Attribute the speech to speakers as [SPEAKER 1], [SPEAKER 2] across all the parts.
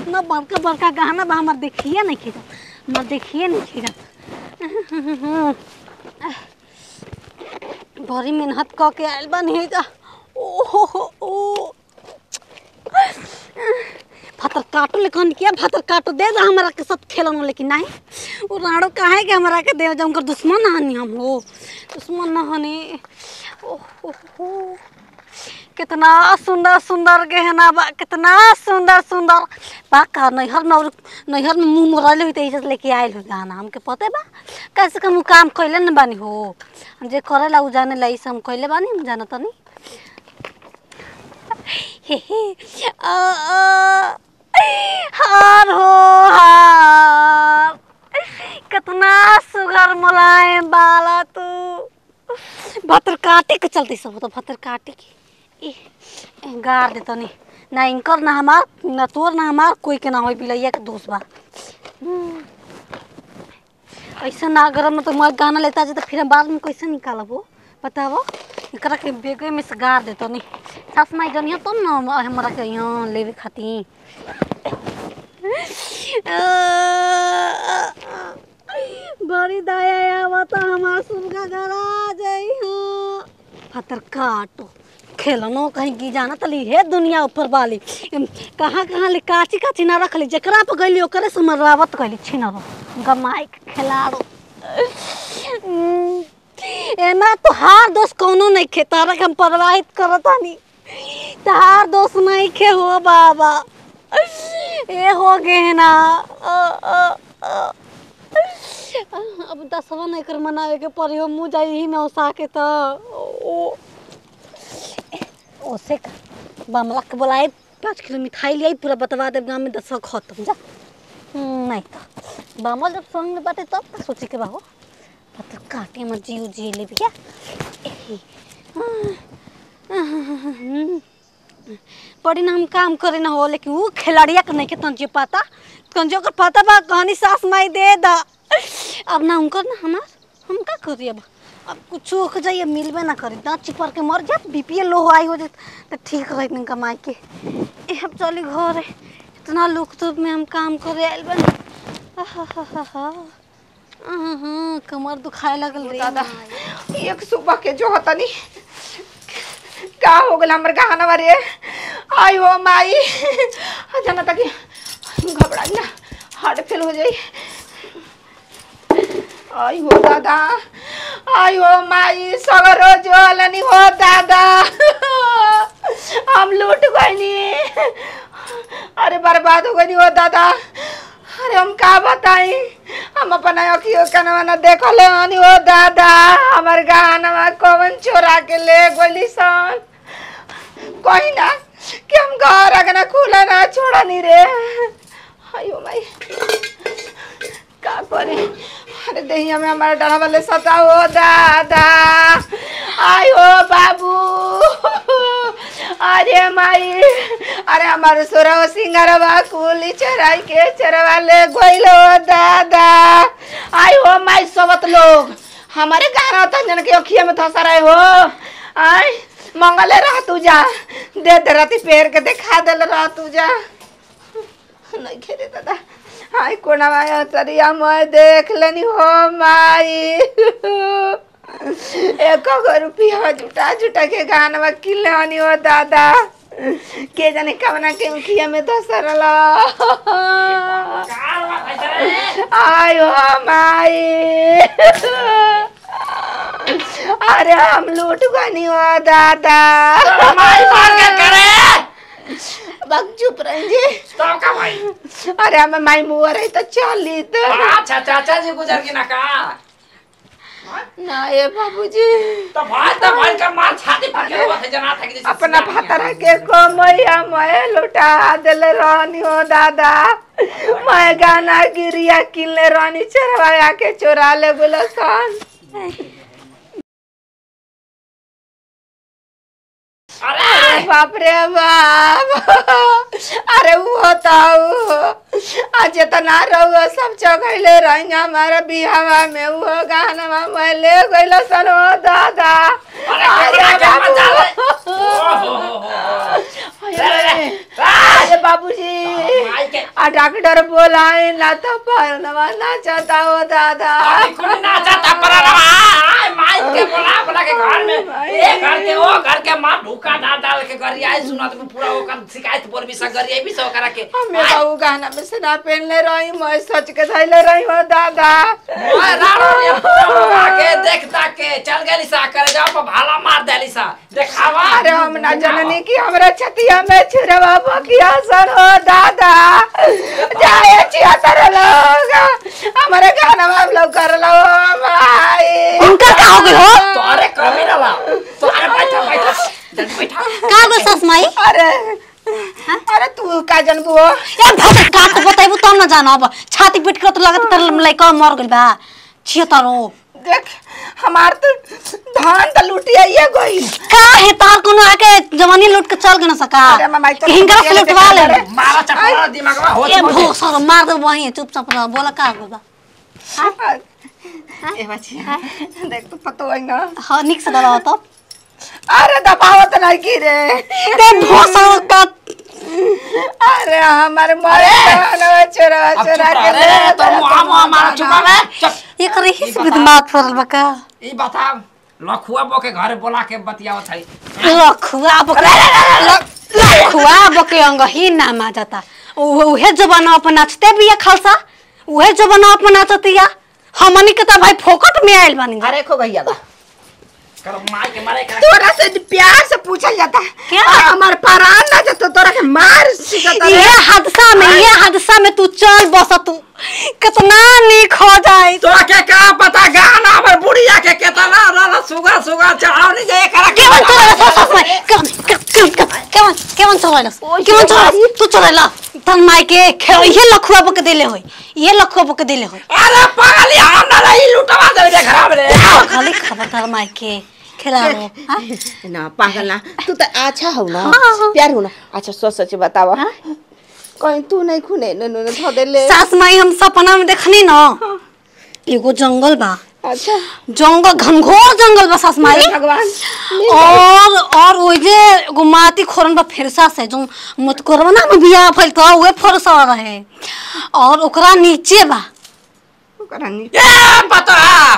[SPEAKER 1] कितना बड़का बड़का गहना बा हमार देखिए नहीं खींचा हमार देखिए नहीं खींचा बड़ी मेहनत क के आयल बानी जा ओहो हो ओ भातर काटो लेकिन किया भातर काटो दे जा हमारा के साथ खेलन लेकिन नहीं वो राड़ो काहे के हमारा के दे जा उनकर दुश्मन ना हनी हम हो दुश्मन ना हनी ओहो हो कितना सुंदर सुंदर गहना बा कितना सुंदर सुंदर बा का नैहर में और नैहर में मुंह मोड़ले हुई तो लेके आयल हो गाना हमके पते बा कैसे का मुँह काम कैले न बानी हो हम जे करेला उ जाने ला हम कैले बानी हम जाना तनी हे हे आ आ हार हो हार कितना सुगर मुलायम बाला तू भतर काटे के चलते सब तो भतर काटे के ए, गार दे तनी ना इनकर ना हमार ना तोर ना हमार कोई के ना होई बिलैया के दोस्त बा हम्म। ऐसा ना अगर हम तो मैं गाना लेता जे तो फिर हम बाद में कैसे निकालब हो बताओ एकरा के बेगे में से गार दे तनी सास माई जनिया तब ना हमरा के यहाँ लेवे खातिर बड़ी दया आवता हमार सुनका गरा जाई हाँ फतर काटो खेलनो कहीं की जाना तली हे दुनिया ऊपर वाली एम, कहाँ कहाँ ले काची काची ना रखली जकरा पर गइली ओकरे से मरवावत कइली छिनरो गमाई के खिलाड़ो हम्म, एमा तो हार दोस्त कौनो नहीं खे तारा के हम प्रवाहित करत हनी तार दोस्त नहीं खे हो बाबा ए हो गए ना अ, अ, अ। अब दसवा नहीं कर मनावे के पड़ी हो मुँह जाई ही में ओसा के तो ओ ओसे का बमला के बोलाए पाँच किलो मिठाई ले आई पूरा बतवा दे गाँव में दसवा खत्म जा हम्म, नहीं तो बमल जब संग में बाटे तब तो सोचे के बाहो पत्थर काटे मत जियो जी ले भैया एही, बड़ी ना हम काम करे ना हो लेकिन वो खिलाड़िया के नहीं के तंजे पता तंजे ओकर पता बा कहानी सास माई दे दा अब ना उनकर ना हमार हम का करी अब अब कुछ हो जाइए मिलबे ना करी दाँत चिपर के मर जात बीपीए लो आई हो जात तो ठीक रही दिन कमाई के ए अब चली घर इतना लुक तुक में हम काम करे आयल बन आहा कमर दुखाए लगल रे
[SPEAKER 2] दादा एक सुबह के जो होता नहीं का हो गल हमर गहना बारे आई हो माई जाना तक घबरा ना हार्ट फेल हो जाई आई हो दादा आई हो माई सगरो जोलनी हो दादा हम लूट गईनी अरे बर्बाद हो गई हो दादा अरे हम का बताई हम अपन अखियो कनवा न देखले हनी हो दादा हमर गहनवा कौन चोरा के ले गोली सन कोई ना कि हम घर अगना खुला ना छोड़ा नहीं रे आयो माई का करे अरे दहिया में हमारा डरा वाले सता हो दादा आयो बाबू अरे माई अरे हमारे सोरा सिंगारवा कुली चराई के चरवा ले गोइलो दादा आयो माई सबत लोग हमारे गाना तंजन के अखिया में धसा रहे हो आई मंगले रह तू जा दे दे राती पेड़ के दिखा दे रह तू जा नहीं खेले दादा आई कोना माया तरिया मैं देख लेनी हो माई एक गो रुपया जुटा जुटा के गानवा किले हनी हो दादा के जाने कवना के उखिया में धसरला आयो माई अरे हम लूट गनी हो दादा
[SPEAKER 3] हमारी बात क्या करे
[SPEAKER 2] बक चुप रही
[SPEAKER 3] तो का भाई
[SPEAKER 2] अरे हमें माई मुआ रही तो चली तो
[SPEAKER 3] अच्छा चाचा जी गुजर के ना का
[SPEAKER 2] ना ये बाबूजी
[SPEAKER 3] तो भाई तो भाई का मार छाती पर के हुआ थे जना था कि जैसे
[SPEAKER 2] अपना
[SPEAKER 3] सियानी है।
[SPEAKER 2] फतरा के कमैया मैं लुटा दिल रहनी हो दादा मैं गाना गिरिया किनले रहनी चरवाया के चोरा ले गुलसन
[SPEAKER 3] अरे
[SPEAKER 2] अरे बाप रे बाप अरे वो होता आज इतना रहुआ सब चौकैले रही हमारे बिहावा में वो गाना मैं ले गइल सन ओ दादा
[SPEAKER 3] अरे
[SPEAKER 2] अरे
[SPEAKER 3] क्या मजा ले
[SPEAKER 2] बाबू
[SPEAKER 3] ओहो
[SPEAKER 2] अरे बाबूजी
[SPEAKER 3] माई के
[SPEAKER 2] आ डॉक्टर बोलाए ना तो परनवा ना चाहता हो दादा
[SPEAKER 3] अभी कुल नाचा था पर आय माई के बोला बोला के घर में ये घर के वो घर के मां ढूका डाल डाल के करी आई सुना तो पूरा वो कर शिकायत बोल भी सब करी भी सब करा के
[SPEAKER 2] हमें बाबू गाना में से ना पहनले रही मैं सोच के धैले रही हो दादा
[SPEAKER 3] ओए राणो रे पूरा के देखता के चल गेली सा करे जाओ पर भाला मार देली सा देखावा
[SPEAKER 2] अरे हम ना जननी की हमरा छतिया में छुरवा बकिया सर हो दादा जाए छिया तर लोग हमारे गाना में लोग कर लो भाई
[SPEAKER 1] उनका का हो गई हो
[SPEAKER 3] तो अरे कमी ना ला तो अरे बैठा बैठा जल्दी बैठा
[SPEAKER 1] का गो सस माई
[SPEAKER 2] अरे अरे तू का जनबू हो
[SPEAKER 1] ए भत का तो बताइबू तब न जाना अब छाती पीट के तो लगत तर लइका मर गइल बा छिय तारो
[SPEAKER 2] देख हमार तो धान तो लुटिया ये गई
[SPEAKER 1] का है तार कोनो आके जवानी लूट के चल गना सका
[SPEAKER 2] अरे मामा, ई तो
[SPEAKER 1] हिंगा से
[SPEAKER 2] लुटिया
[SPEAKER 1] लुटवा ले
[SPEAKER 2] लेके
[SPEAKER 3] मारा चपड़ा दिमाग में हो
[SPEAKER 1] ए भो सर मार दे वही चुपचाप रह बोला का होगा
[SPEAKER 2] ए बच्ची देख तो पतो है ना
[SPEAKER 1] हां निक से दबाओ तो
[SPEAKER 2] अरे दबावत नहीं की रे
[SPEAKER 1] ते भो सर का
[SPEAKER 2] अरे हमारे मरे जवानवा चोरा
[SPEAKER 3] अब
[SPEAKER 2] चोरा
[SPEAKER 3] चुप
[SPEAKER 2] के
[SPEAKER 3] रह रे तो मुआ मुआ मारा चुप रे चुप
[SPEAKER 1] ये करे हिस भी दिमाग फरल बका
[SPEAKER 3] ई बता लखुआ बो के घरे बोला के बतियावत है
[SPEAKER 1] लखुआ बके लखुआ बके अंग ही नाम आ जाता उहे जबाना अपन नाचते भी खालसा उहे जबाना अपन नाचतिया हमनी के त भाई फोकट में आइल बानी
[SPEAKER 2] अरे खो गई बा
[SPEAKER 3] कर मार के मारे कर
[SPEAKER 2] तोरा से प्यार से पूछल जाता
[SPEAKER 1] क्या?
[SPEAKER 2] आ, हमार परान ना जतो तोरा के मार सिकता
[SPEAKER 1] ये हादसा में ये हादसा में तू चल बस तू कितना निक हो जाए
[SPEAKER 3] तो के का पता गाना पर बुढ़िया के केतना रला सुगा सुगा चढ़ाव नहीं जाए करा के
[SPEAKER 1] केवन चलाइला सस सस केवन केवन केवन केवन चलाइला केवन चलाइला तू चलाइला तन माई के खे ये लखुआ बक देले होई ये लखुआ बक देले होई
[SPEAKER 3] अरे पागल हम ना रही लुटवा दे रे खराब रे
[SPEAKER 1] खाली खबरदार माई के खेला रो हाँ?
[SPEAKER 2] ना पागल ना तू तो अच्छा हो ना
[SPEAKER 1] हाँ, हाँ।
[SPEAKER 2] प्यार हो ना अच्छा सोच सोच बतावा कहीं तू नहीं खुने न न धो दे ले
[SPEAKER 1] सास माई हम सपना में देखनी न एगो जंगल बा
[SPEAKER 2] अच्छा
[SPEAKER 1] जंगल घनघोर जंगल बा सास माई
[SPEAKER 2] हे भगवान
[SPEAKER 1] और और ओइ जे एगो माटी खोरन बा फेरसा से जो मत करवा ना में बिया फल तो उहे फरसा रहे और ओकरा नीचे बा
[SPEAKER 2] ओकरा नी
[SPEAKER 3] ये पता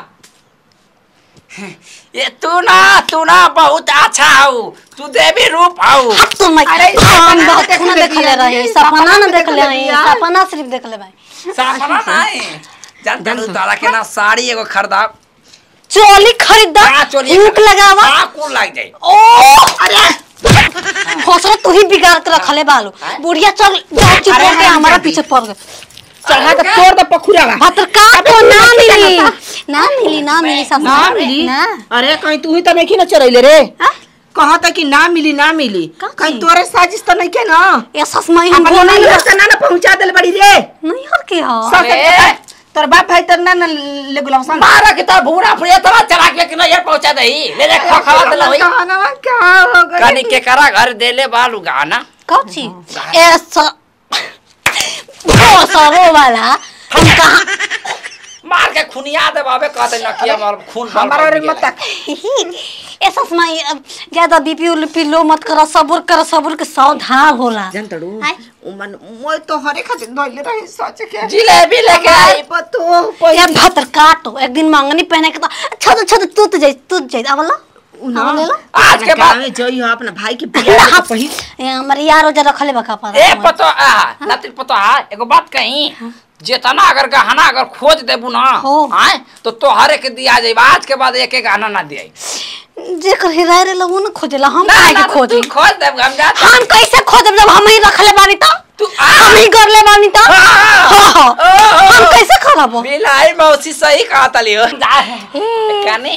[SPEAKER 3] ये तू ना तू ना बहुत अच्छा हो तू देवी रूप हो
[SPEAKER 1] हट तो माई
[SPEAKER 2] अरे,
[SPEAKER 1] हम
[SPEAKER 2] सपना
[SPEAKER 1] बहुत
[SPEAKER 2] देखले
[SPEAKER 1] खून देखले
[SPEAKER 2] बिया,
[SPEAKER 1] रहे
[SPEAKER 2] सपना
[SPEAKER 1] सपना न
[SPEAKER 2] देखले
[SPEAKER 1] देखले रहे
[SPEAKER 2] बिया।
[SPEAKER 1] सपना सिर्फ देखले भाई
[SPEAKER 3] सपना नहीं जानता हूँ तारा के ना साड़ी एगो खरीदा
[SPEAKER 1] चोली खरीदा
[SPEAKER 3] हाँ, चोली
[SPEAKER 1] हुक
[SPEAKER 3] खरीदा।
[SPEAKER 1] लगावा
[SPEAKER 3] हाँ कुल लग जाए
[SPEAKER 1] ओ अरे हौसला तू ही बिगाड़ के रखले बालू बुढ़िया चल जाओ चुप
[SPEAKER 3] अरे,
[SPEAKER 1] हो के
[SPEAKER 3] हाँ,
[SPEAKER 1] हमारा
[SPEAKER 3] जल्दी।
[SPEAKER 1] पीछे पड़ गए
[SPEAKER 2] चढ़ा के तोड़ दे पखुरा बा
[SPEAKER 1] भातर का तो
[SPEAKER 2] तू
[SPEAKER 1] ना
[SPEAKER 2] नहीं
[SPEAKER 1] मिली
[SPEAKER 2] जाना
[SPEAKER 1] ना मिली ना मिली सास
[SPEAKER 2] ना मिली
[SPEAKER 1] ना
[SPEAKER 2] अरे कहीं तू ही तो नहीं ना चरैले रे
[SPEAKER 1] हाँ?
[SPEAKER 2] कहता कि ना मिली ना मिली
[SPEAKER 1] का
[SPEAKER 2] कहीं
[SPEAKER 1] चीज?
[SPEAKER 2] तोरे साजिश तो नहीं के ना
[SPEAKER 1] ये सस माई हम
[SPEAKER 2] अपन
[SPEAKER 1] बोले
[SPEAKER 2] नहीं
[SPEAKER 1] ना
[SPEAKER 2] से ना ना पहुंचा देल बड़ी रे
[SPEAKER 1] नहीं हर के हो
[SPEAKER 2] सब
[SPEAKER 3] अरे।
[SPEAKER 2] तोर बाप भाई तर ना ना ले गुलाम सन
[SPEAKER 3] मारा के तार भूरा फुड़िया तरा चला के कि नहीं पहुंचा दे ले ले खा खा दे लई
[SPEAKER 2] गाना क्या हो गया
[SPEAKER 3] कनी के करा घर देले बालू गाना
[SPEAKER 1] कौन चीज ए स वो सरो वाला हम कहा
[SPEAKER 3] मार के खुनिया दे बाबे कहते न किया मार खून बाल
[SPEAKER 2] हमारा
[SPEAKER 3] बाल
[SPEAKER 2] रे
[SPEAKER 3] निकले।
[SPEAKER 2] मत तक
[SPEAKER 1] ए सस माई अब ज्यादा बीपी उलपी लो मत करो सब्र करो सब्र के सावधान होला
[SPEAKER 2] जान तड़ू
[SPEAKER 1] आय।
[SPEAKER 2] उमन मोय तो हरे खातिर धइले रही सोच के
[SPEAKER 3] जिलेबी लेके आई
[SPEAKER 2] पतो
[SPEAKER 1] यार भातर काटो एक दिन मंगनी पहने के तो छद छद टूट जाई टूट जाई आवला आवला ला
[SPEAKER 3] आज के बाद
[SPEAKER 2] में जई हो अपना भाई के बियाह के पहिल
[SPEAKER 1] ए हमर यार ओजा रखले बका पर
[SPEAKER 3] ए पतो आ नतिल पतो आ एगो बात कही जेतना अगर गहना अगर खोज देबू ना
[SPEAKER 1] हो।
[SPEAKER 3] आए तो तोहरे के दिया जाई आज के बाद एक एक गहना ना दियाई
[SPEAKER 1] जेकर हिराय रे लोगो न खोजेला हम
[SPEAKER 3] ना
[SPEAKER 1] काहे
[SPEAKER 3] ना
[SPEAKER 1] के खोजी
[SPEAKER 3] तू खोज देब हम जा
[SPEAKER 1] हम कैसे खोजब जब हम ही रखले बानी तो
[SPEAKER 3] तू आ
[SPEAKER 1] हम ही करले बानी तो
[SPEAKER 3] हाँ।
[SPEAKER 1] हाँ।
[SPEAKER 3] ओ,
[SPEAKER 1] हम
[SPEAKER 3] ओ,
[SPEAKER 1] कैसे खराब
[SPEAKER 3] बिलाई मौसी सही कहा तली हो कने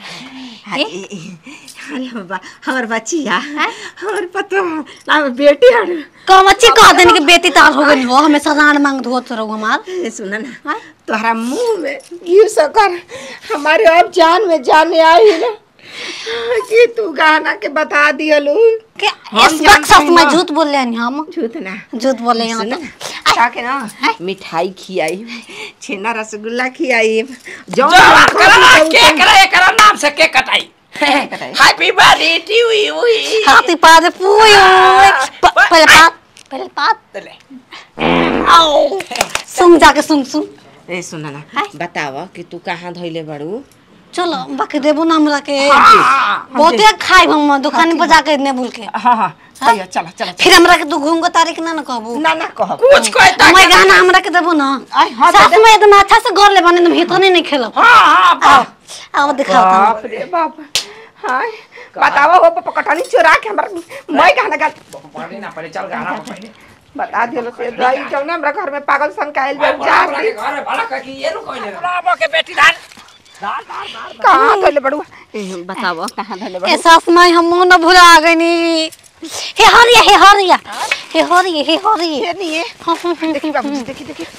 [SPEAKER 2] अरे बाबा हमर बच्चिया हमर पतो ना बेटी हर
[SPEAKER 1] कमची कह देनी कि बेटी तार हो गई हो हमेशा रान मांग धोत रहो हमार
[SPEAKER 2] ए, सुन ना
[SPEAKER 1] हाँ?
[SPEAKER 2] तोहरा मुंह में घी सकर हमारे अब जान में जाने आई ना कि तू गहना के बता दियलू
[SPEAKER 1] के
[SPEAKER 2] हम
[SPEAKER 1] इस
[SPEAKER 2] जानते
[SPEAKER 1] वक्त सच
[SPEAKER 2] हैं
[SPEAKER 1] में
[SPEAKER 2] ना।
[SPEAKER 1] झूठ बोल रहे हैं हम
[SPEAKER 2] झूठ ना
[SPEAKER 1] झूठ बोले हैं
[SPEAKER 2] सुन
[SPEAKER 1] तो
[SPEAKER 2] ना, जाके ना मिठाई खियाई छेना रसगुल्ला खियाई
[SPEAKER 3] जो बात करा केक रे एकरा नाम से केक कटाई
[SPEAKER 2] कटाई।
[SPEAKER 3] हैप्पी बर्थडे टू यू
[SPEAKER 1] हाथी पाद पुई पहले पात पहले पात आओ सुन जाके सुन सुन
[SPEAKER 2] ए सुन ना बताव कि तू कहाँ धइले बड़ू
[SPEAKER 1] चलो बाकी देबो ना हमरा के
[SPEAKER 3] हाँ,
[SPEAKER 1] बहुते खाई हम दुकान पर जाके ने बोल के
[SPEAKER 2] हाँ हाँ चलो चलो चलो
[SPEAKER 1] फिर हमरा के तू घूम के तारीख ना ना कहबू
[SPEAKER 2] ना ना कह
[SPEAKER 3] कुछ कहता
[SPEAKER 1] मैं गाना हमरा के देबो ना
[SPEAKER 2] आई, हाँ, दे
[SPEAKER 1] साथ
[SPEAKER 2] दे।
[SPEAKER 1] में एकदम अच्छा से कर ले बने तुम हितने नहीं खेलो
[SPEAKER 3] हाँ हाँ
[SPEAKER 1] आओ आओ दिखाओ
[SPEAKER 2] बाप रे बाप हाँ बतावा हो पकटनी चुरा के हमर मैं गाना गा
[SPEAKER 3] पढ़े ना पड़े चल गाना पढ़े
[SPEAKER 2] बता दियो से दवाई जब ना हमरा घर में पागल सन काइल बा जा
[SPEAKER 3] जा के घर भला का कि ये नु कहले बाबा के बेटी धान धान धान धान
[SPEAKER 2] कहाँ धइले बड़ू ए बतावा कहाँ धइले
[SPEAKER 1] ए
[SPEAKER 2] बड़ू
[SPEAKER 1] सास नहीं हम न भुला गनी हे हरिया हे हरिया हे हरिया हे हरिया
[SPEAKER 2] ये नहीं है देखी बाबू जी देखी देखी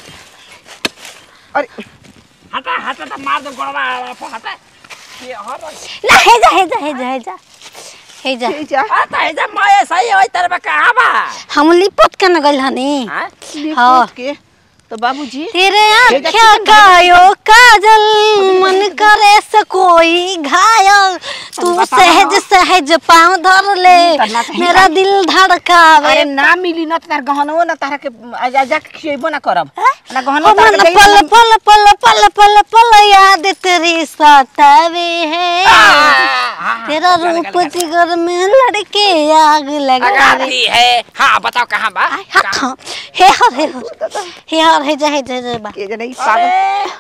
[SPEAKER 2] अरे
[SPEAKER 3] हटा हटा तो मार दो गोड़वा पर हटा ये हर
[SPEAKER 1] ना हे जा हे जा हे जा हे जा हे जा
[SPEAKER 2] ठीक है
[SPEAKER 3] हटा है जब मैं सही होई तेरे में कहां बा
[SPEAKER 1] हम लिपट के न गइल हनी
[SPEAKER 3] हां
[SPEAKER 1] हाँ।
[SPEAKER 2] लिपट के तो बाबूजी
[SPEAKER 1] तेरे आँखिया कायो काजल मन करे से कोई घायल तू
[SPEAKER 2] बताओ।
[SPEAKER 1] सहज सहज पाँव धर ले
[SPEAKER 2] करना चाहिए।
[SPEAKER 1] मेरा दिल धड़कावे
[SPEAKER 2] अरे ना मिली न तार गहनो न तारा के आजा जा के खियबो ना करब ना गहनो
[SPEAKER 1] ओ
[SPEAKER 2] तारा
[SPEAKER 1] मन
[SPEAKER 2] के
[SPEAKER 1] पल
[SPEAKER 2] देई
[SPEAKER 1] पल पल पल पल पल याद तेरी सतावे है तेरा रूप जिगर में लड़के आग लगावे
[SPEAKER 3] लगाती है हां बताओ कहां बा
[SPEAKER 1] आय, हाँ, हाँ, हे हर हे हर हे हर हे जा हे जा हे जा बा
[SPEAKER 2] के जने ई पागल
[SPEAKER 3] अरे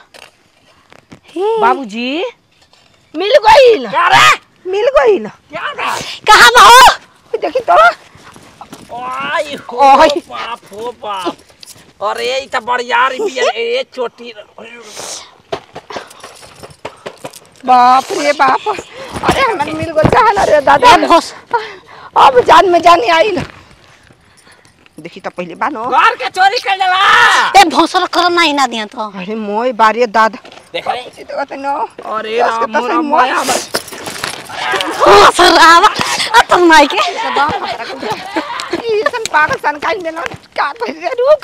[SPEAKER 1] हे।
[SPEAKER 2] बाबूजी मिल गइल
[SPEAKER 3] क्या रे
[SPEAKER 2] मिल गइल
[SPEAKER 3] क्या बा
[SPEAKER 1] कहाँ बा हो
[SPEAKER 2] देखी तो
[SPEAKER 3] ओय हो
[SPEAKER 2] ओय।
[SPEAKER 3] बाप हो बाप अरे ई त बड़ियार भी है, ए छोटी
[SPEAKER 2] बाप रे बाप अरे हमन मिल गइल चाहल अरे दादा
[SPEAKER 1] ए भोस
[SPEAKER 2] अब जान में जानी आइल देखी तो पहले बानो
[SPEAKER 3] घर के चोरी कर देला
[SPEAKER 1] ए भोसर कर नहीं ना दिया तो
[SPEAKER 2] अरे मोय बारे दादा
[SPEAKER 3] देख रे
[SPEAKER 2] तो कहते न
[SPEAKER 3] अरे
[SPEAKER 2] बस के
[SPEAKER 3] राम
[SPEAKER 2] तो सही
[SPEAKER 3] राम
[SPEAKER 2] मोय
[SPEAKER 3] माया
[SPEAKER 1] भोसर आवा अब तुम माई के
[SPEAKER 2] ई सन पागल सन काइल देनो का कह रे रुक